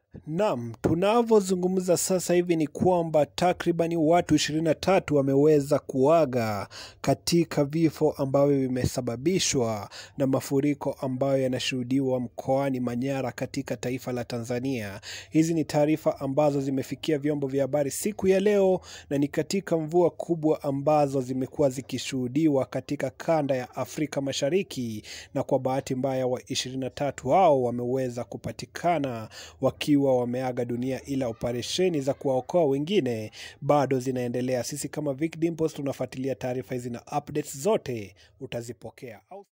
Naam, tunavyozungumza sasa hivi ni kwamba takribani watu 23 wameweza kuaga katika vifo ambavyo vimesababishwa na mafuriko ambayo yanashuhudiwa mkoani Manyara katika taifa la Tanzania. Hizi ni taarifa ambazo zimefikia vyombo vya habari siku ya leo na ni katika mvua kubwa ambazo zimekuwa zikishuhudiwa katika kanda ya Afrika Mashariki, na kwa bahati mbaya wa 23 hao wameweza kupatikana wakiwa wameaga dunia, ila operesheni za kuwaokoa wengine bado zinaendelea. Sisi kama Vic Dimples tunafuatilia taarifa hizi na updates zote utazipokea.